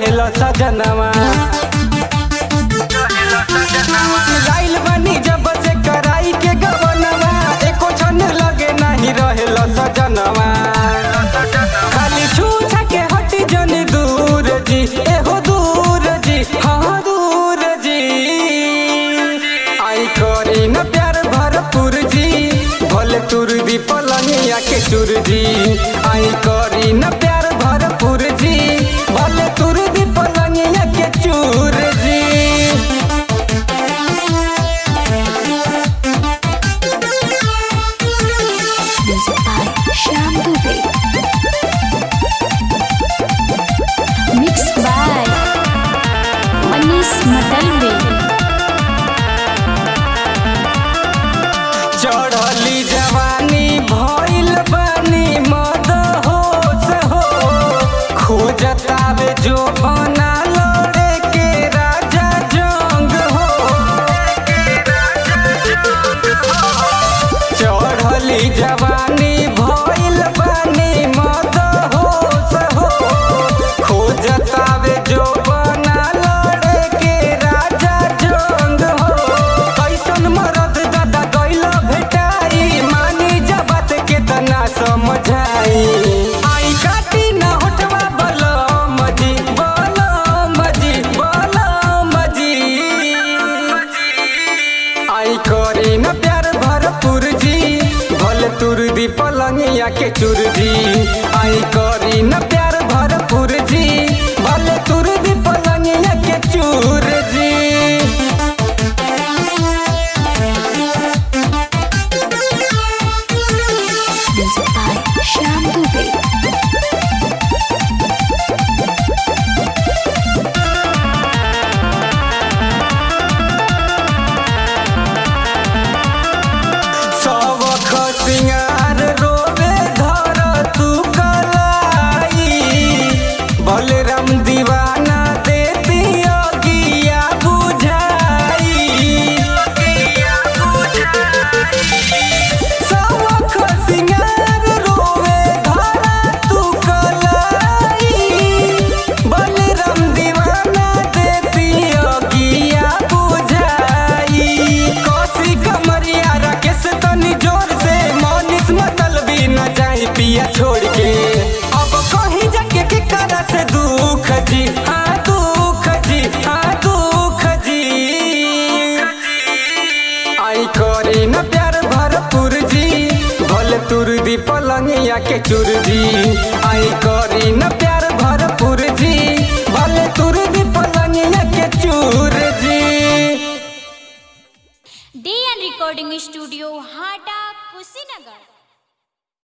रहेला सजनवा लाइल बनी जब से कराई के गवनवा एको क्षण लगे नहीं रहेला सजनवा खाली छूछा के हटी जन दूर जी एहो दूर जी हाँ दूर जी आई करी न प्यार भरपूर जी भले तुर दी पलंगिया के चुर जी आई करी न प्यार भरपूर जी भले तुर दी पलंगिया के चूर जी Music by Shyam Dubey. Mixed by Manish Matalve. चढ़ली जवानी भइल बानी मद होश हो खोजतावे जो बना लड़े के राजा जंग हो चढ़ली जवानी भइल बानी मद होश हो खोजतावे जो बना लड़े के राजा जंग हो कैसन मरद दादा गइल भेटाई मानी जबत के तना समझाई आई काटी न होठवा बलम जी बलम जी बलम जी आई करी न प्यार भरपूर जी भले तुर दी पलंगिया के चुर जी आई करी न प्यार भरपूर जी भले तुर दी पलंगिया के चूर जी Music by Shyam Dubey. सबख सिंगार रोवे धर तू कलाई बलराम दीवाना देती अगिया बुझाई सबख सिंगार रोवे धर तू कलाई बलराम दीवाना देती अगिया बुझाई कौशी कमरिया राकेश तनी जोर से मनीष मतलबी न जाई पिया छोड़ के अब कहीं जाके के करा से दुख जी हाँ दुख जी हाँ दुख जी आई करी न प्यार भरपूर जी भले तुर दी पलंगिया के चुर जी आई करी न प्यार भरपूर जी भले तुर दी पलंगिया के चूर जी DN Recording Studio, Hata, Kushinagar.